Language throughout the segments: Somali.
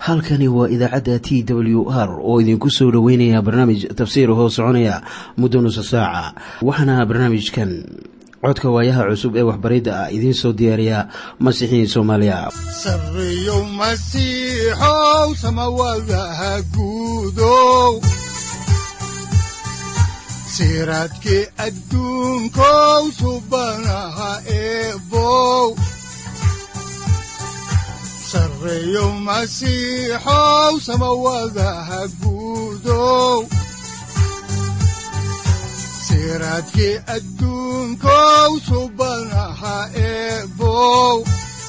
halkani waa idaacadda t w r oo idinku soo dhoweynaya barnaamij tafsiir hoo soconaya muddo nusa saaca waxaana barnaamijkan codka waayaha cusub ee waxbaridda ah idiin soo diyaariya masiixiin soomaaliya sareyow masiixow samawadaha guudow siraadkii adduunkow subanaha eebow sareyow masiixow samawadaha guudow siraadkii adduunkow subanaha eebow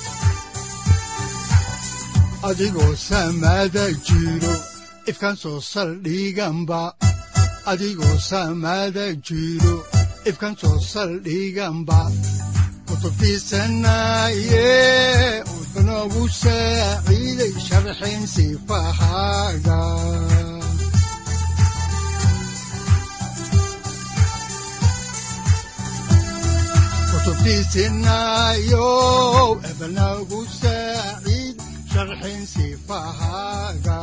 adigoo samada jiro ifkaan soo saldhiganba adigoo samada jiro ifkaan soo saldhiganba kutubtiisanaye wuxunogu saaciiday sharxin sifahaaga kutubtiisinayow ebnagu saaciid sharxin sifahaaga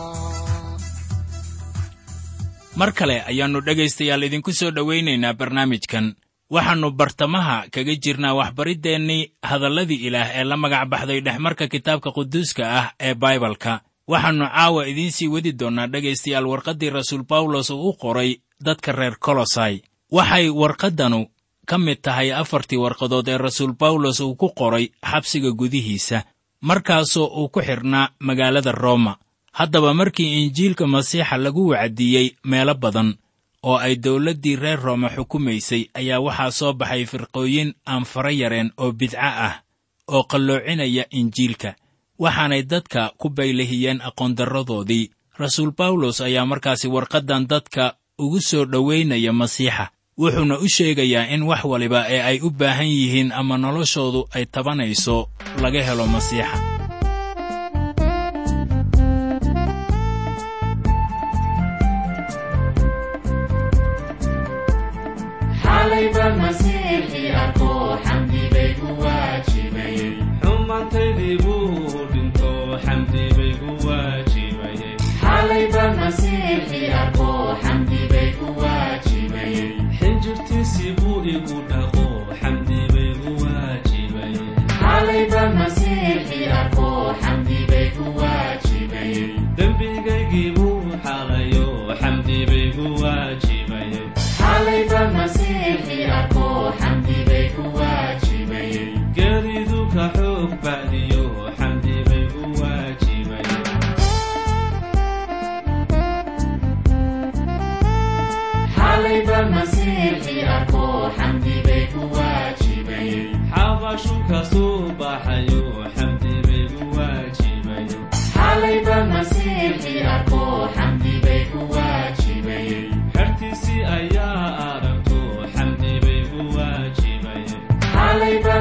mar kale ayaannu dhegaystayaal idinku soo dhowaynaynaa barnaamijkan waxaannu bartamaha kaga jirnaa waxbariddeenii hadalladii ilaah ee la magac baxday dhexmarka kitaabka quduuska ah ee baibalka waxaannu caawa idiin sii wadi doonnaa dhegaystayaal warqaddii rasuul bawlos uu u qoray dadka reer kolosai waxay warqaddanu ka mid tahay afartii warqadood ee rasuul bawlos uu ku qoray xabsiga gudihiisa markaasoo uu ku xidhnaa magaalada rooma haddaba markii injiilka masiixa lagu wacdiyey meelo badan oo ay dawladdii reer rooma xukumaysay ayaa waxaa soo baxay firqooyin aan fara yareen oo bidco ah oo qalloocinaya injiilka waxaanay dadka ku baylahiyeen aqoondarradoodii rasuul bawlos ayaa markaasi warqaddan dadka ugu soo dhowaynaya masiixa wuxuuna u sheegayaa in wax waliba ee ay u baahan yihiin ama noloshoodu ay tabanayso laga helo masiixa xumaantaydii buu dhinto xamdi bay gu waajibayeen xinjirtiisii buu igu dhaqo xamdi bay gu waajibayeen dembigaygii buu xalayo xamdi bay gu waajibayeen geeridu ka xoog bacdiyo xamdi bay gu waajibayeen xabashu ka soo baxayo xamdi bay gu waajibayeen xertiisii ayaa aragto xamdi bay gu waajibayeen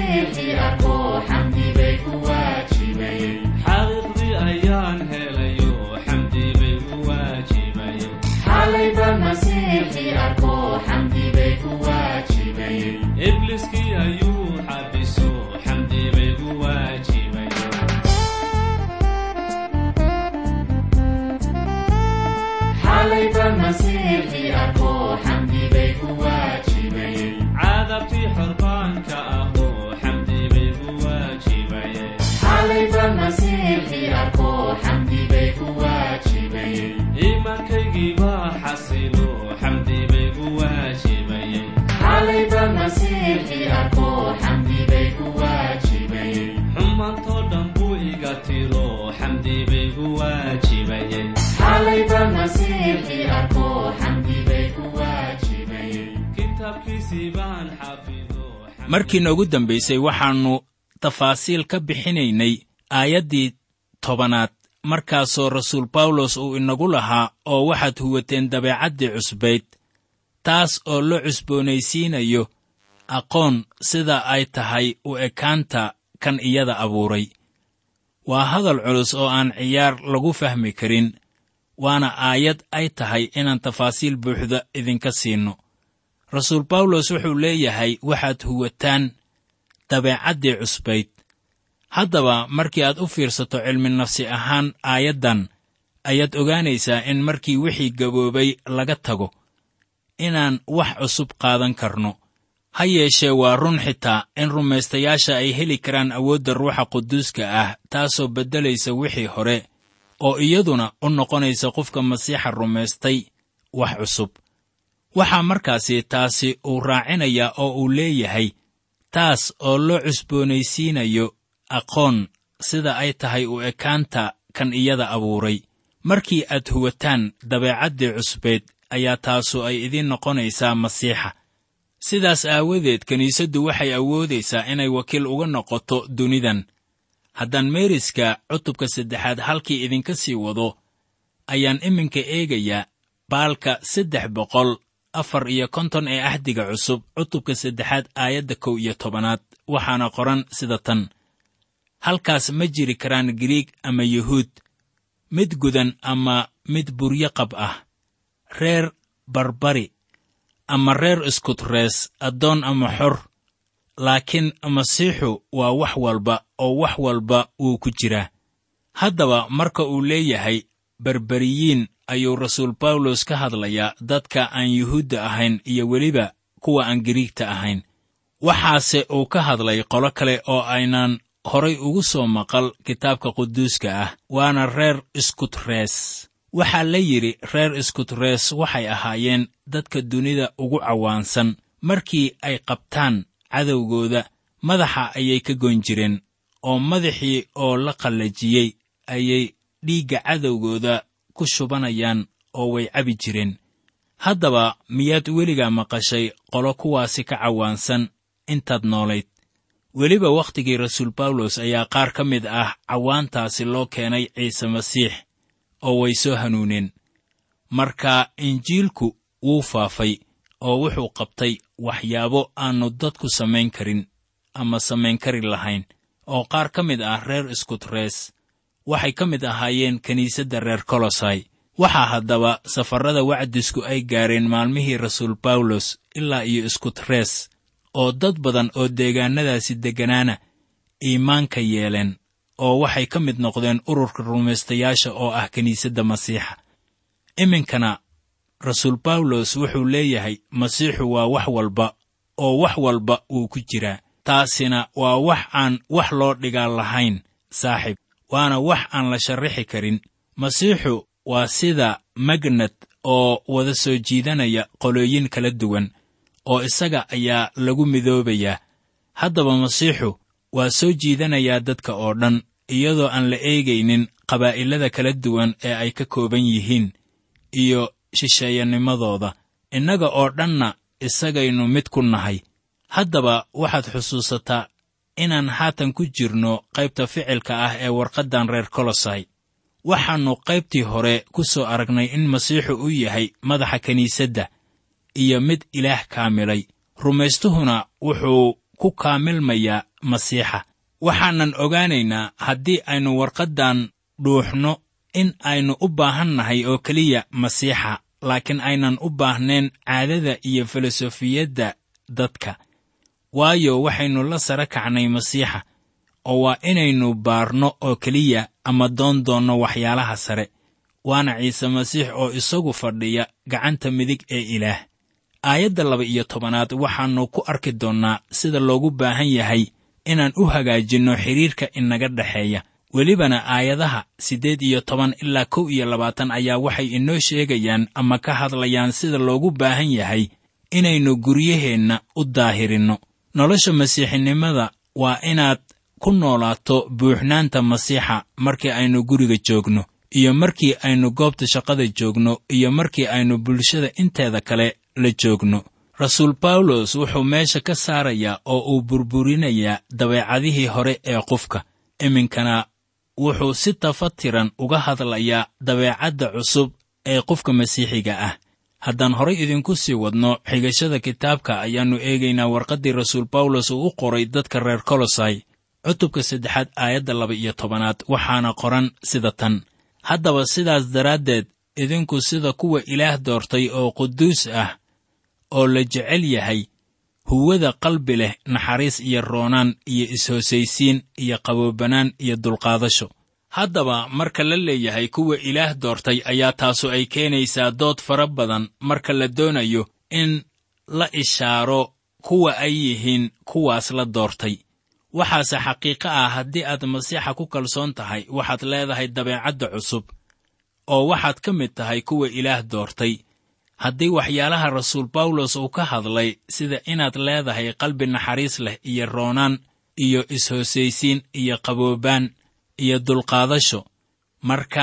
xaqiiqdii ayaan helayo xamdi bay gu waajibayeen ibliskii ayuu xabiso xamdi bay gu waajibayeen caadabtii xorbaanka ahoo xamdi bay gu waajibayeen iimaankaygii baa xasilo xamdi bay gu waajibayeen xumaantoo dhan buu iga tiro xamdi bay gu waajibayeen kitaabkiisii baan xafido markii noogu dambaysay waxaannu tafaasiil ka bixinaynay aayaddii tobanaad markaasoo rasuul bawlos uu inagu lahaa oo waxaad huwateen dabeecaddii cusbayd taas oo la cusboonaysiinayo aqoon sida ay tahay u ekaanta kan iyada abuuray waa hadal culus oo aan ciyaar lagu fahmi karin waana aayad ay tahay inaan tafaasiil buuxda idinka siinno rasuul bawlos wuxuu leeyahay waxaad huwataan dabeecaddii cusbayd haddaba markii aad u fiirsato cilmi nafsi ahaan aayaddan ayaad ogaanaysaa in markii wixii gaboobay laga tago inaan wax cusub qaadan karno ha yeeshee waa run xitaa in rumaystayaasha ay heli karaan awoodda ruuxa quduuska ah taasoo beddelaysa wixii hore oo iyaduna u noqonaysa qofka masiixa rumaystay wax cusub waxaa markaasi taasi uu raacinayaa oo uu leeyahay taas oo loo cusboonaysiinayo aqoon sida ay tahay u ekaanta kan iyada abuuray markii aad huwataan dabeecaddii cusbeed ayaa taasu ay idiin noqonaysaa masiixa sidaas aawadeed kiniisaddu waxay awoodaysaa inay wakiil uga noqoto dunidan haddaan meeriska cutubka saddexaad halkii idinka sii wado ayaan iminka eegayaa baalka saddex boqol afar iyo konton ee ahdiga cusub cutubka saddexaad aayadda kow iyo tobanaad waxaana qoran sida tan halkaas ma jiri karaan giriig ama yuhuud mid gudan ama mid buryo qab ah reer barbari ama reer iskutrees addoon ama xor laakiin masiixu waa wax walba oo wax walba wuu ku jiraa haddaba marka uu leeyahay berberiyiin ayuu rasuul bawlos ka hadlayaa dadka aan yuhuudda ahayn iyo weliba kuwa aan giriigta ahayn waxaase uu ka hadlay qolo kale oo aynaan horay ugu soo maqal kitaabka quduuska ah waana reer iskutrees waxaa la yidhi reer iskutrees waxay ahaayeen dadka dunida ugu cawaansan markii ay qabtaan cadowgooda madaxa ayay ka goyn jireen oo madaxii oo la qallajiyey ayay dhiigga cadowgooda ku shubanayaan oo way cabi jireen haddaba miyaad weligaa maqashay qolo kuwaasi ka cawaansan intaad noolayd weliba wakhtigii rasuul bawlos ayaa qaar ka mid ah cawaantaasi loo keenay ciise masiix oo way soo hanuuneen marka injiilku wuu faafay oo wuxuu qabtay waxyaabo aannu dadku samayn karin ama samayn kari lahayn oo qaar ka mid ah reer iskutrees waxay ka mid ahaayeen kiniisadda reer kolosai waxaa haddaba safarrada wacdisku ay gaareen maalmihii rasuul bawlos ilaa iyo iskutrees oo dad badan oo deegaannadaasi degganaana iimaanka yeeleen oo waxay ka mid noqdeen ururka rumaystayaasha oo ah kiniisadda masiixa iminkana rasuul bawlos wuxuu leeyahay masiixu waa wax walba oo wax walba wuu ku jiraa taasina waa wax aan wax loo dhigaa lahayn saaxiib waana wax aan la sharrixi karin masiixu waa sida magnad oo wada soo jiidanaya qolooyin kala duwan oo isaga ayaa lagu midoobayaa haddaba masiixu waa soo jiidanayaa dadka oo dhan iyadoo aan la eegaynin qabaa'ilada kala duwan ee ay ka kooban yihiin iyo shisheeyanimadooda innaga oo dhanna isagaynu mid ku nahay haddaba waxaad xusuusataa inaan haatan ku jirno qaybta ficilka ah ee warqaddan reer kolosai waxaannu qaybtii hore ku soo aragnay in masiixu u yahay madaxa kiniisadda iyo mid ilaah kaamilay rumaystuhuna wuxuu ku kaamilmayaa masiixa waxaanan ogaanaynaa haddii aynu warqaddan dhuuxno in aynu u baahan nahay oo keliya masiixa laakiin aynan u baahnayn caadada iyo filosofiyadda dadka waayo waxaynu la sara kacnay masiixa oo waa inaynu baarno oo keliya ama doon doonno waxyaalaha sare waana ciise masiix oo isagu fadhiya gacanta midig ee ilaah aayadda laba iyo tobanaad waxaannu ku arki doonnaa sida loogu baahan yahay inaan u hagaajinno xidhiirka inaga dhexeeya welibana aayadaha siddeed iyo toban ilaa kow iyo labaatan ayaa waxay inoo sheegayaan ama ka hadlayaan sida loogu baahan yahay inaynu guryaheenna u daahirinno nolosha masiixinimada waa inaad ku noolaato buuxnaanta masiixa markii aynu guriga joogno iyo markii aynu goobta shaqada joogno iyo markii aynu bulshada inteeda kale la joogno rasuul bawlos wuxuu meesha ka saarayaa oo uu burburinayaa dabeecadihii hore ee qofka iminkana wuxuu si tafatiran uga hadlayaa dabeecadda cusub ee qofka masiixiga ah haddaan horay idinku sii wadno xigashada kitaabka ayaannu eegaynaa warqaddii rasuul bawlos uu u qoray dadka reer kolosai cutubka saddexaad aayadda laba iyo tobanaad waxaana qoran sida tan haddaba sidaas daraaddeed idinku sida kuwa ilaah doortay oo quduus ah oo la jecel yahay huwada qalbi leh naxariis iyo roonaan iyo is-hoosaysiin iyo qaboobanaan iyo dulqaadasho haddaba marka la leeyahay kuwa ilaah doortay ayaa taasu ay keenaysaa dood fara badan marka la doonayo in la ishaaro kuwa ay yihiin kuwaas la doortay waxaase xaqiiqo ah haddii aad masiixa ku kalsoon tahay waxaad leedahay dabeecadda cusub oo waxaad ka mid tahay kuwa ilaah doortay haddii waxyaalaha rasuul bawlos uu ka hadlay sida inaad leedahay qalbi naxariis leh iyo roonaan iyo is-hoosaysiin iyo qaboobaan iyo dulqaadasho marka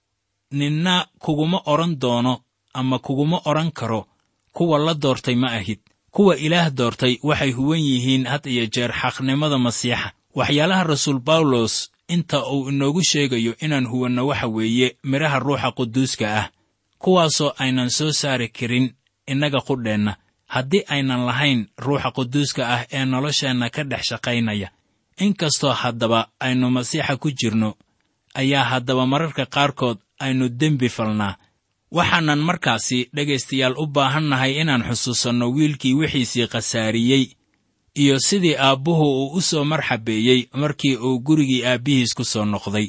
ninna kuguma odhan doono ama kuguma odhan karo kuwa la doortay ma ahid kuwa ilaah doortay waxay huwan yihiin had iyo jeer xaqnimada masiixa waxyaalaha rasuul bawlos inta uu inoogu sheegayo inaan huwanno waxa weeye midhaha ruuxa quduuska ah kuwaasoo aynan soo saari karin innaga qudheenna haddii aynan lahayn ruuxa quduuska ah ee nolosheenna ka dhex shaqaynaya inkastoo haddaba aynu masiixa ku jirno ayaa haddaba mararka qaarkood aynu dembi falnaa waxaanan markaasi dhegaystayaal u baahannahay inaan xusuusanno wiilkii wixiisii khasaariyey iyo sidii aabbuhu uu u soo marxabeeyey markii uu gurigii aabbihiis ku soo noqday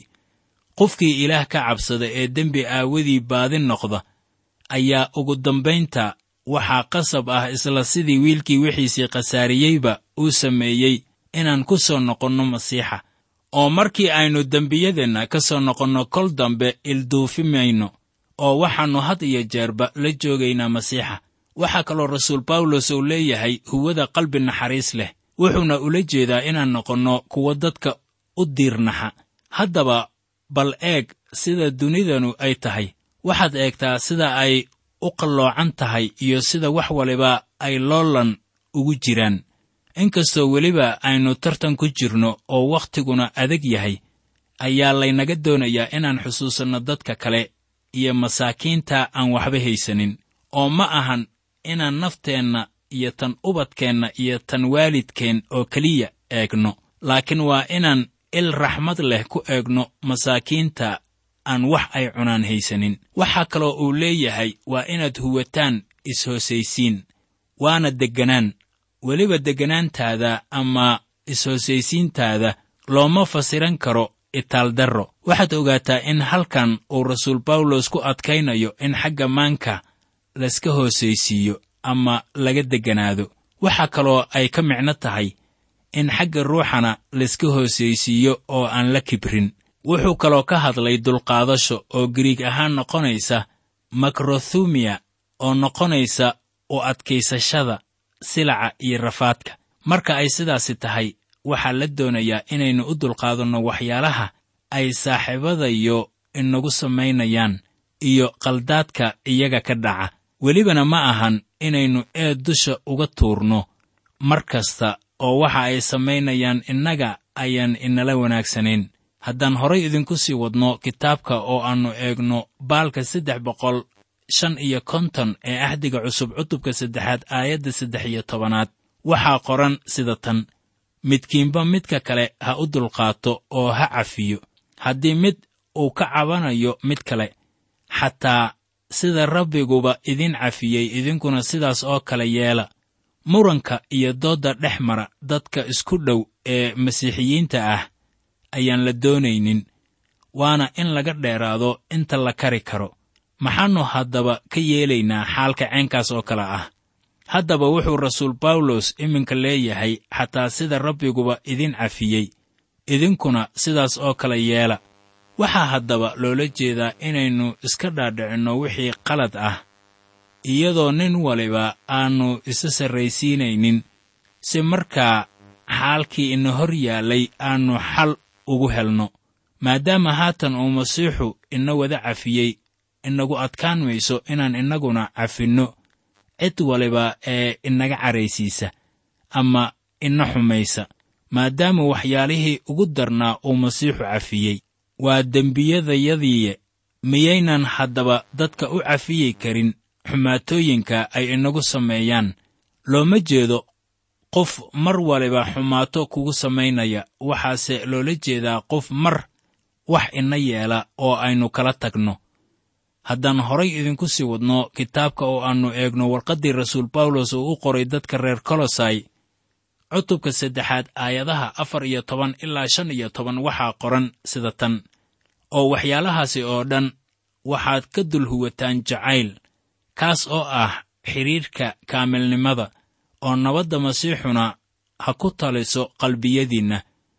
qofkii ilaah ka cabsada ee dembi aawadii baadi noqda ayaa ugu dambaynta waxaa qasab ah isla sidii wiilkii wixiisii khasaariyeyba uu sameeyey inaan ku soo noqonno masiixa oo markii aynu dembiyadeenna ka soo noqonno kol dambe ilduufi mayno oo waxaannu had iyo jeerba la joogaynaa masiixa waxaa kaloo rasuul bawlos uu leeyahay huwada qalbi naxariis leh wuxuuna ula jeedaa inaan noqonno kuwa dadka u diirnaxa haddaba bal eeg sida dunidanu ay tahay waxaad eegtaa sida ay u qalloocan tahay iyo sida wax waliba ay loolan ugu jiraan inkastoo weliba aynu tartan ku jirno oo wakhtiguna adag yahay ayaa laynaga doonayaa inaan xusuusanno dadka kale iyo masaakiinta aan waxba haysanin oo ma ahan inaan nafteenna iyo tan ubadkeenna iyo tan waalidkeen oo keliya eegno laakiin waa inaan il raxmad leh ku eegno masaakiinta aan wax ay cunaan haysanin waxaa kaloo uu leeyahay waa inaad huwataan is-hoosaysiin waana degganaan weliba degganaantaada ama is-hoosaysiintaada looma fasiran karo itaaldarro waxaad ogaataa in halkan uu rasuul bawlos ku adkaynayo in xagga maanka layska hoosaysiiyo ama laga degganaado waxaa kaloo ay ka micno tahay in xagga ruuxana layska hoosaysiiyo oo aan la kibrin wuxuu kaloo ka hadlay dulqaadasho oo giriig ahaan noqonaysa makrothumiya oo noqonaysa u adkaysashada silaca iyo rafaadka marka ay sidaasi tahay waxaa la doonayaa inaynu u dulqaadanno waxyaalaha ay saaxiibadayo inagu samaynayaan iyo qaldaadka iyaga ka dhaca welibana ma ahan inaynu eed dusha uga tuurno mar kasta oo waxa ay samaynayaan innaga ayaan inala wanaagsanayn haddaan horay idinku sii wadno kitaabka oo aannu eegno baalka saddex boqol shan iyo konton ee axdiga cusub cutubka saddexaad aayadda saddex iyo tobanaad waxaa qoran sida tan midkiinba midka kale ha u dulqaato oo ha cafiyo haddii mid uu ka cabanayo mid kale xataa sida rabbiguba idin cafiyey idinkuna sidaas oo kale yeela muranka iyo doodda dhex mara dadka isku dhow ee masiixiyiinta ah ayaan la doonaynin waana in laga dheeraado inta la kari karo maxaannu haddaba ka yeelaynaa xaalka ceenkaas oo kale ah haddaba wuxuu rasuul bawlos iminka leeyahay xataa sida rabbiguba idin cafiyey idinkuna sidaas oo kale yeela waxaa haddaba loola jeedaa inaynu iska dhaadhicinno wixii qalad ah iyadoo nin waliba aannu isa sarraysiinaynin si markaa xaalkii ina hor yaallay aannu xal ugu helno maadaama haatan uu masiixu ina wada cafiyey inagu adkaan mayso inaan innaguna cafinno cid waliba ee inaga caraysiisa ama ina xumaysa maadaama waxyaalihii ugu darnaa uu masiixu cafiyey waa dembiyadayadiiye miyaynan haddaba dadka u cafiyi karin xumaatooyinka ay inagu sameeyaan looma jeedo qof mar waliba xumaato kugu samaynaya waxaase loola jeedaa qof mar wax ina yeela oo aynu kala tagno haddaan horay idinku sii wadno kitaabka oo aannu eegno warqaddii rasuul bawlos uu u qoray dadka reer kolosai cutubka saddexaad aayadaha afar iyo toban ilaa shan iyo toban waxaa qoran sida tan oo waxyaalahaasi oo dhan waxaad ka dul huwataan jacayl kaas oo ah xidhiirka kaamilnimada oo nabadda masiixuna ha ku taliso qalbiyadiinna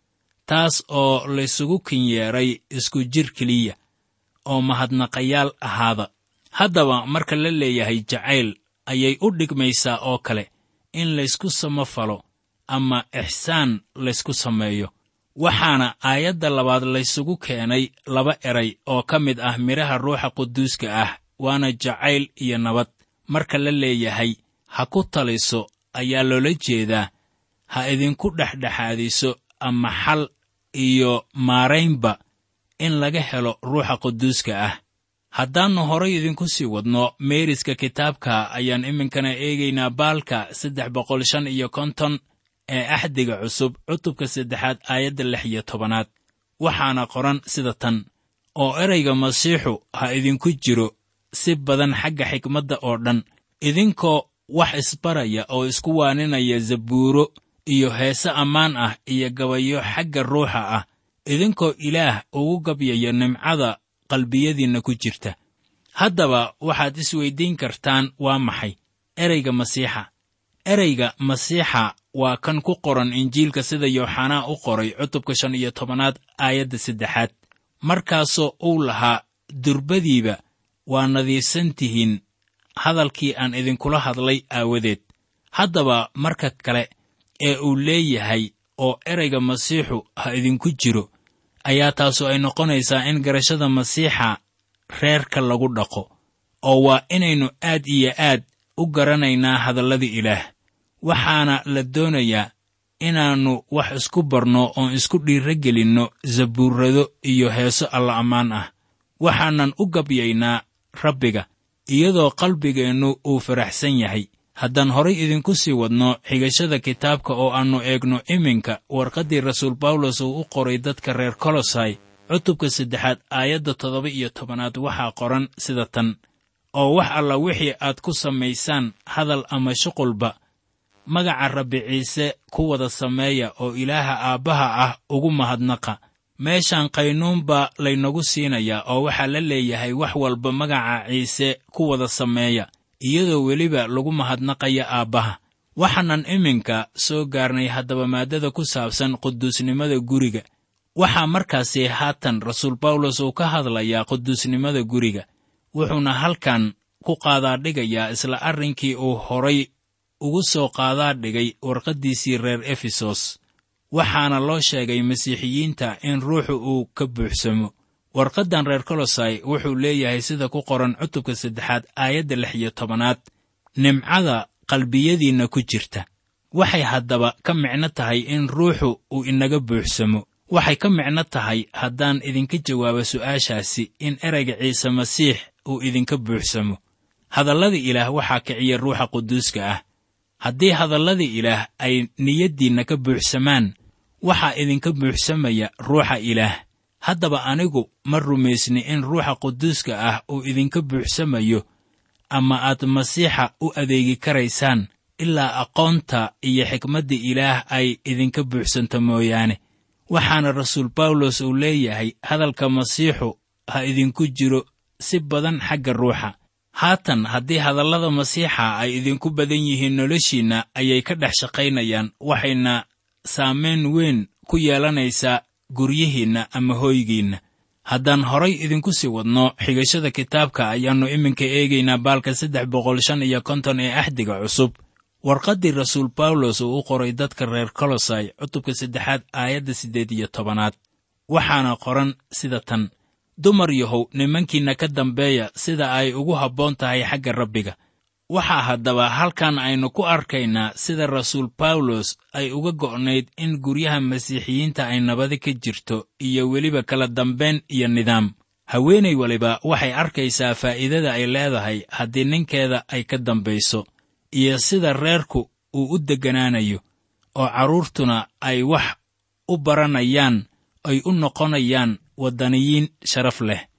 taas oo laysugu kinyeeray isku jir keliya oo mahadnaqayaal ahaada haddaba marka la leeyahay jacayl ayay u dhigmaysaa oo kale in laysku samafalo ama ixsaan laysku sameeyo waxaana aayadda labaad laysugu keenay laba eray oo ka mid ah midhaha ruuxa quduuska ah waana jacayl iyo nabad marka la leeyahay ha ku taliso ayaa loola jeedaa ha idinku dhexdhexaadiso ama xal iyo maaraynba in laga helo ruuxa quduuska ah haddaannu horay idinku sii wadno meeriska kitaabka ayaan iminkana eegaynaa baalka saddex boqol shan iyo konton ee axdiga cusub cutubka saddexaad aayadda lix iyo tobanaad waxaana qoran sida tan oo erayga masiixu ha idinku jiro si badan xagga xikmadda oo dhan idinkoo wax isbaraya oo isku waaninaya zabuuro iyo heese ammaan ah iyo gabayo xagga ruuxa ah idinkoo ilaah ugu gabyaya nimcada qalbiyadiinna ku jirta haddaba waxaad isweyddiin kartaan waa maxay ereyga masiixa ereyga masiixa waa kan ku qoran injiilka sida yooxanaa u qoray cutubka shan iyo tobanaad aayadda saddexaad markaasoo uu lahaa durbadiiba waa nadiifsan tihiin hadalkii aan idinkula hadlay aawadeed haddaba marka kale ee uu leeyahay oo ereyga masiixu ha idinku jiro ayaa taasu ay noqonaysaa in garashada masiixa reerka lagu dhaqo oo waa inaynu aad iyo aad u garanaynaa hadallada ilaah waxaana la doonayaa inaannu wax isku barno oon isku dhiirra gelinno zabuurrado iyo heeso alla ammaan ah waxaanan u gabyaynaa rabbiga iyadoo qalbigeennu uu faraxsan yahay haddaan horay idinku sii wadno xigashada kitaabka oo aannu eegno iminka warqaddii rasuul bawlos uu u qoray dadka reer kolosai cutubka saddexaad aayadda toddoba iyo tobanaad waxaa qoran sida tan oo wax alla wixii aad ku samaysaan hadal ama shuqulba magaca rabbi ciise ku wada sameeya oo ilaaha aabbaha ah ugu mahadnaqa meeshaan qaynuun baa laynagu siinayaa oo waxaa la leeyahay wax walba magaca ciise ku wada sameeya iyadoo weliba lagu mahadnaqaya aabbaha waxaanan iminka soo gaarnay haddaba maaddada ku saabsan quduusnimada guriga waxaa markaasi haatan rasuul bawlos uu ka hadlayaa quduusnimada guriga wuxuuna halkan ku qaadaa dhigayaa isla arrinkii uu horay ugu soo qaadaa dhigay warqaddiisii reer efesos waxaana loo sheegay masiixiyiinta in ruuxu uu ka buuxsamo warqaddan reer kolosai wuxuu leeyahay sida ku qoran cutubka saddexaad aayadda lix iyo tobanaad nimcada qalbiyadiinna ku jirta waxay haddaba ka micno tahay in ruuxu uu inaga buuxsamo waxay ka micno tahay haddaan idinka jawaabo su'aashaasi in ereyga ciise masiix uu idinka buuxsamo hadallada ilaah waxaa kiciya ruuxa quduuska ah haddii hadallada ilaah ay niyaddiinna ka buuxsamaan waxaa idinka buuxsamaya ruuxa ilaah haddaba anigu ma rumaysni in ruuxa quduuska ah uu idinka buuxsamayo ama aad masiixa u adeegi karaysaan ilaa aqoonta iyo xikmadda ilaah ay idinka buuxsanto mooyaane waxaana rasuul bawlos uu leeyahay hadalka masiixu ha idinku jiro si badan xagga ruuxa haatan haddii hadallada masiixa ay idinku badan yihiin noloshiinna ayay ka dhex shaqaynayaan waxayna saamayn weyn ku yeelanaysaa guryihiinna ama hooygiinna haddaan horay idinku sii wadno xigashada kitaabka ayaannu iminka eegaynaa baalka saddex boqol shan iyo konton ee axdiga cusub warqaddii rasuul bawlos uu u qoray dadka reer kolosai cutubka saddexaad aayadda siddeed iyo tobanaad waxaana qoran sida tan dumar yahow nimankiinna ka dambeeya sida ay ugu habboon tahay xagga rabbiga waxaa haddaba halkan aynu ku arkaynaa sida rasuul bawlos ay uga go'nayd in guryaha masiixiyiinta ay nabadi ka jirto iyo weliba kala dambayn iyo nidaam haweenay waliba waxay arkaysaa faa'iidada ay leedahay haddii ninkeeda ay ka dambayso iyo sida reerku uu u degganaanayo oo carruurtuna ay wax u baranayaan ay u noqonayaan waddaniyiin sharaf leh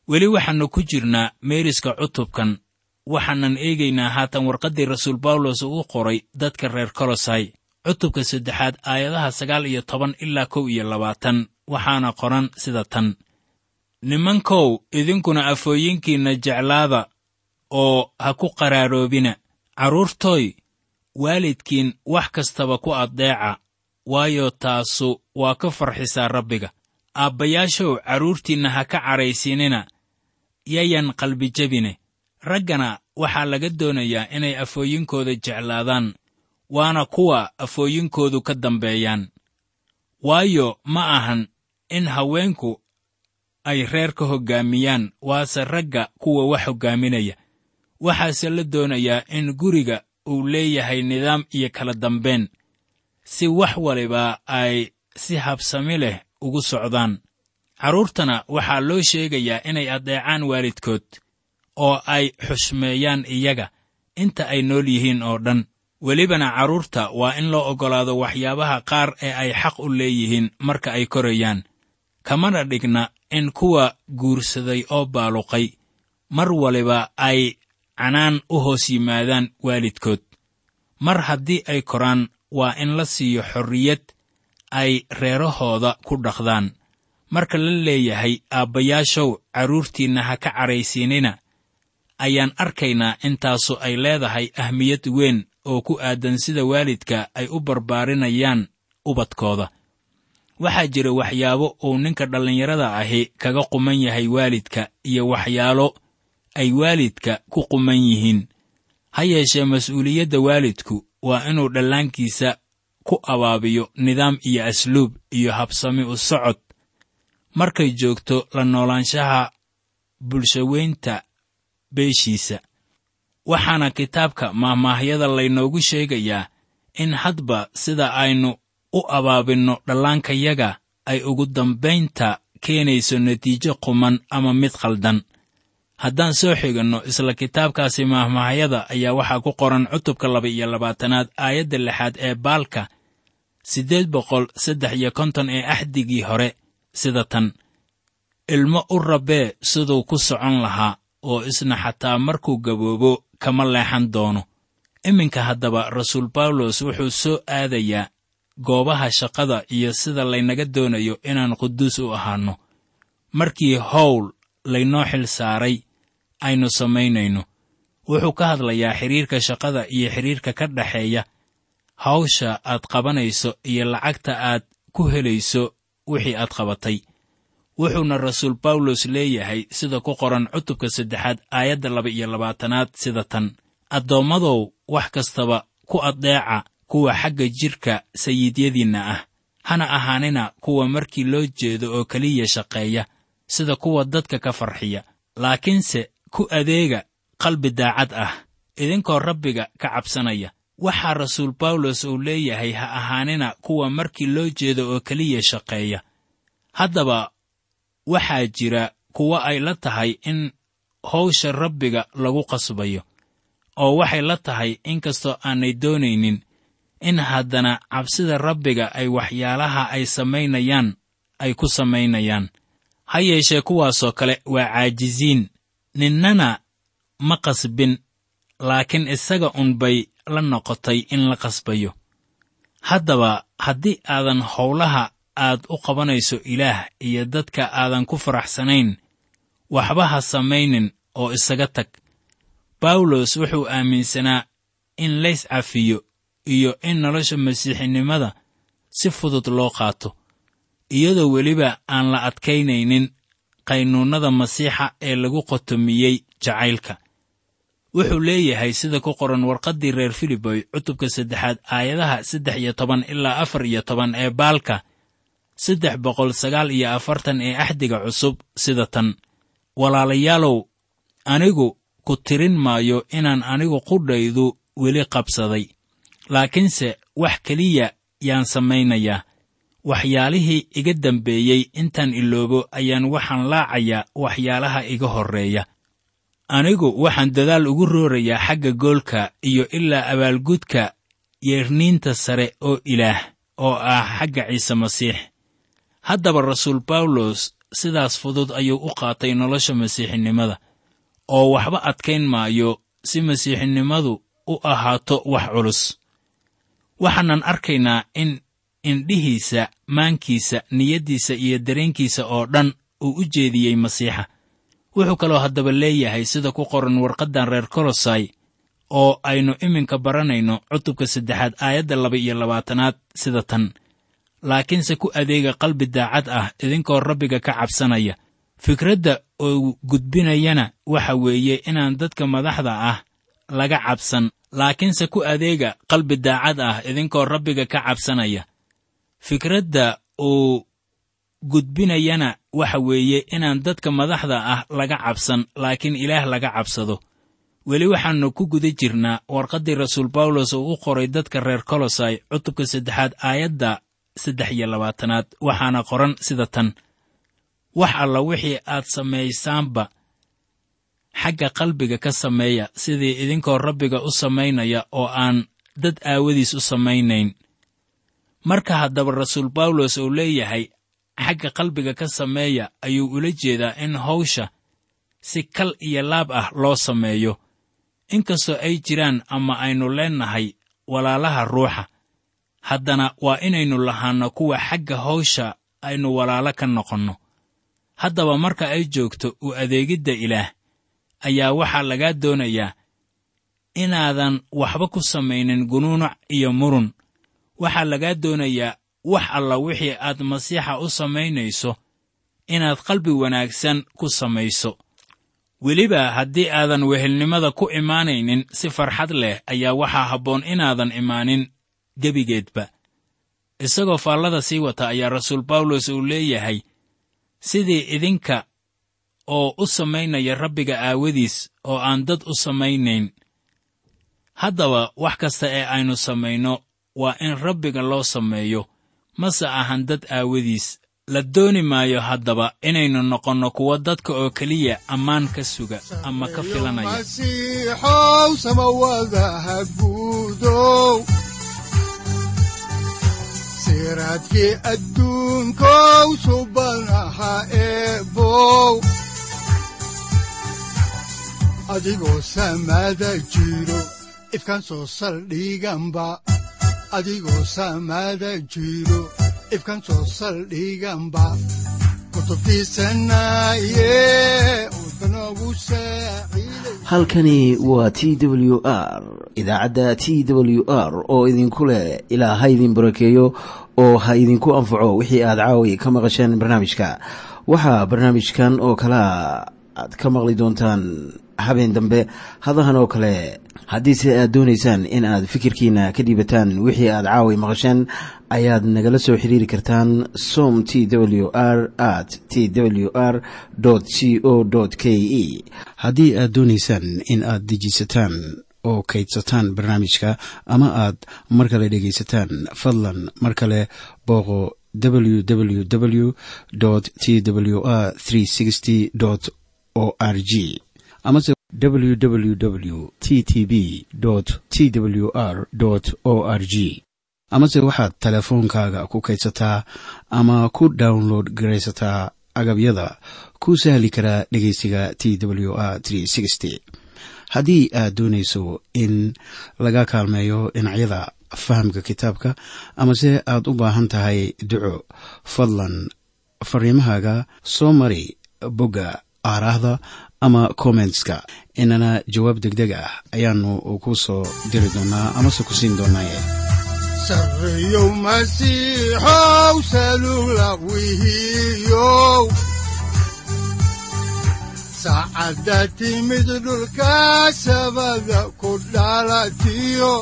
weli waxaannu ku jirnaa meeriska cutubkan waxaanan eegaynaa haatan warqaddii rasuul bawlos uu qoray dadka reer kolosai cutubka saddexaad aayadaha sagaal iyo toban ilaa kow iyo labaatan waxaana qoran sida tan nimankow idinkuna afooyinkiinna jeclaada oo ha ku qaraaroobina carruurtooy waalidkiin wax kastaba ku addeeca waayo taasu waa ka farxisaa rabbiga aabbayaashow carruurtiinna ha ka cadhaysiinina yayan qalbijabine raggana waxaa laga doonayaa inay afooyinkooda jeclaadaan waana kuwa afooyinkoodu ka dambeeyaan waayo ma ahan in haweenku ay reer ka hoggaamiyaan waase ragga kuwa wax hoggaaminaya waxaase la doonayaa in guriga uu leeyahay nidaam iyo kala dambayn si wax waliba ay si habsami leh ugu socdaan carruurtana waxaa loo sheegayaa inay addeecaan waalidkood oo ay xushmeeyaan iyaga inta ay nool yihiin oo dhan welibana carruurta waa in loo oggolaado waxyaabaha qaar ee ay xaq u leeyihiin marka ay korayaan kamana dhigna in kuwa guursaday oo baaluqay mar waliba ay canaan u hoos yimaadaan waalidkood mar haddii ay koraan waa in la siiyo xorriyad ay reerahooda ku dhaqdaan marka la leeyahay aabbayaashow carruurtiinna ha ka cadhaysiinina ayaan arkaynaa intaasu ay leedahay ahmiyad weyn oo ku aadan sida waalidka ay u barbaarinayaan ubadkooda waxaa jira waxyaabo uu ninka dhallinyarada ahi kaga quman yahay waalidka iyo waxyaalo ay waalidka ku quman yihiin ha yeeshee mas'uuliyadda waalidku waa inuu dhallaankiisa ku abaabiyo nidaam iyo asluub iyo habsami u socod markay joogto la noolaanshaha bulshaweynta beeshiisa waxaana kitaabka maahmaahyada laynoogu sheegayaa in hadba sida aynu u abaabinno dhallaankayaga ay ugu dambaynta keenayso natiijo quman ama mid khaldan haddaan soo xiganno isla kitaabkaasi maahmaahyada ayaa waxaa ku qoran cutubka laba iyo labaatanaad aayadda lixaad ee baalka siddeed boqol saddex iyo konton ee axdigii hore sida tan ilmo u rabbee siduu ku socon lahaa oo isna xataa markuu gaboobo kama leexan doono iminka haddaba rasuul bawlos wuxuu soo aadayaa goobaha shaqada iyo sida laynaga doonayo inaan quduus u ahaanno markii howl laynoo xil saaray aynu samaynayno wuxuu ka hadlayaa xidhiirka shaqada iyo xidhiirka ka dhexeeya hawsha aad qabanayso iyo lacagta aad ku helayso wixii aad qabatay wuxuuna rasuul bawlos leeyahay sida ku qoran cutubka saddexaad aayadda laba iyo labaatanaad sida tan addoommadow wax kastaba ku addeeca kuwa xagga jidhka sayiidyadiinna ah hana ahaanina kuwa markii loo jeedo oo keliya shaqeeya sida kuwa dadka ka farxiya laakiinse ku adeega qalbi daacad ah idinkoo rabbiga ka cabsanaya waxaa rasuul bawlos uu leeyahay ha ahaanina kuwa markii loo jeedo oo keliya shaqeeya haddaba waxaa jira kuwa ay la tahay in hawsha rabbiga lagu qasbayo oo waxay la tahay inkastoo aanay doonaynin in haddana cabsida rabbiga ay waxyaalaha ay samaynayaan ay ku samaynayaan ha yeeshee kuwaasoo kale waa caajisiin ninnana ma qasbin laakiin isaga un bay la noqotay in la qasbayo haddaba haddii aadan howlaha aad u qabanayso ilaah iyo dadka aadan ku faraxsanayn waxba ha samaynin oo isaga tag bawlos wuxuu aaminsanaa in lays cafiyo iyo in nolosha masiixinimada si fudud loo qaato iyadoo weliba aan la adkaynaynin qaynuunnada masiixa ee lagu qotomiyey jacaylka wuxuu leeyahay sida ku qoran warqaddii reer filiboy cutubka saddexaad aayadaha saddex iyo toban ilaa afar iyo toban ee baalka saddex boqol sagaal iyo afartan ee axdiga cusub sida tan walaalayaalow anigu ku tirin maayo inaan anigu qudhaydu weli qabsaday laakiinse wax keliya yaan samaynayaa waxyaalihii iga dambeeyey intaan iloobo ayaan waxaan laacayaa waxyaalaha iga horreeya anigu waxaan dadaal ugu roorayaa xagga goolka iyo ilaa abaalgudka yeerniinta sare oo ilaah oo ah xagga ciise masiix haddaba rasuul bawlos sidaas fudud ayuu u qaatay nolosha masiixinimada oo waxba adkayn maayo si masiixinimadu u ahaato wax culus waxaanan arkaynaa in indhihiisa maankiisa niyaddiisa iyo dareenkiisa oo dhan uu u jeediyey masiixa wuxuu kaloo haddaba leeyahay sida ku qoran warqaddan reer kolosai oo aynu iminka baranayno cutubka saddexaad aayadda laba iyo labaatanaad sida tan laakiinse ku adeega qalbi daacad ah idinkoo rabbiga ka cabsanaya fikradda uu gudbinayana waxa weeye inaan dadka madaxda ah laga cabsan laakiinse ku adeega qalbi daacad ah idinkoo rabbiga ka cabsanaya fikradda uu gudbinayana waxa weeye inaan dadka madaxda ah laga cabsan laakiin ilaah laga cabsado weli waxaannu ku guda jirnaa warqaddii rasuul bawlos uu u qoray dadka reer kolosai cutubka saddexaad aayadda saddex iyo labaatanaad waxaana qoran sida tan wax alla wixii aad samaysaanba xagga qalbiga ka sameeya sidii idinkoo rabbiga u samaynaya oo aan dad aawadiis u samaynayn marka haddaba rasuul bawlos uu leeyahay xagga qalbiga ka sameeya ayuu ula jeedaa in hawsha si kal iyo laab ah loo sameeyo inkastoo ay jiraan ama aynu leennahay walaalaha ruuxa haddana waa inaynu lahaanno kuwa xagga hawsha aynu walaalo ka noqonno haddaba marka ay joogto u adeegidda ilaah ayaa waxaa lagaa doonayaa inaadan waxba ku samaynin gunuunuc iyo murun waxaa lagaa doonayaa wax alla wixii aad masiixa u samaynayso inaad qalbi wanaagsan ku samayso weliba haddii aadan wehelnimada ku imaanaynin si farxad leh ayaa waxaa habboon inaadan imaanin gebigeedba isagoo faallada sii wata ayaa rasuul bawlos uu leeyahay sidii idinka oo u samaynaya rabbiga aawadiis oo aan dad u samaynayn haddaba wax kasta ee aynu samayno waa in rabbiga loo sameeyo mase ahan dad aawadiis la dooni maayo haddaba inaynu noqonno kuwo dadka oo keliya ammaan ka suga ama ka filanaya masiixow samawadaha guudow siraadkii adduunkow subanaha eebow adigoo samada jiro ifkaan soo saldhiganba adigoo samada jiro ifkaan soo saldhiganba kutubtiisanaye udbanogu saaciiday halkani waa t w r idaacadda t w r oo idinku leh ilaa ha idin barakeeyo oo ha idinku anfaco wixii aad caawi ka maqasheen barnaamijka waxaa barnaamijkan oo kalea aad ka maqli doontaan habeen dambe hadahan oo kale haddiise aad doonaysaan in aad fikirkiina ka dhiibataan wixii aad caawi maqasheen ayaad nagala soo xiriiri kartaan som t w r at t w r c o k e haddii aad doonaysaan in aad dejiisataan oo kaydsataan barnaamijka ama aad mar kale dhegaysataan fadlan mar kale booqo www t w r o r g amase www t t b t w r o r g amase waxaad teleefoonkaaga ku kaydsataa ama ku download garaysataa agabyada ku sahli karaa dhegeysiga t w r haddii aad doonayso in laga kaalmeeyo dhinacyada fahamka kitaabka amase aad u baahan tahay duco fadlan fariimahaaga soo mari bogga aaraahda ama kommentska inana jawaab degdeg ah ayaanu ku soo diri doonaa amase ku siin doonaaye sarreyow masiixow salula wihiyow saacadda timid dhulka sabada ku dhalatiyo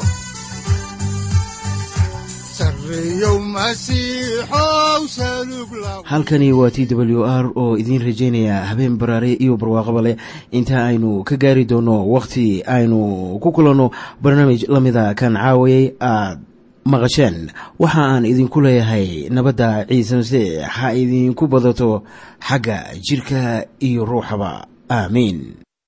sarreyow masiixow salug la halkani waa t w r oo idiin rajaynaya habeen baraare iyo barwaaqaba leh inta aynu ka gaari doono wakhti aynu ku kulanno barnaamij la mida kan caawayay aad maqasheen waxa aan idinku leeyahay nabadda ciise masiix ha idinku badato xagga jidhka iyo ruuxaba aamiin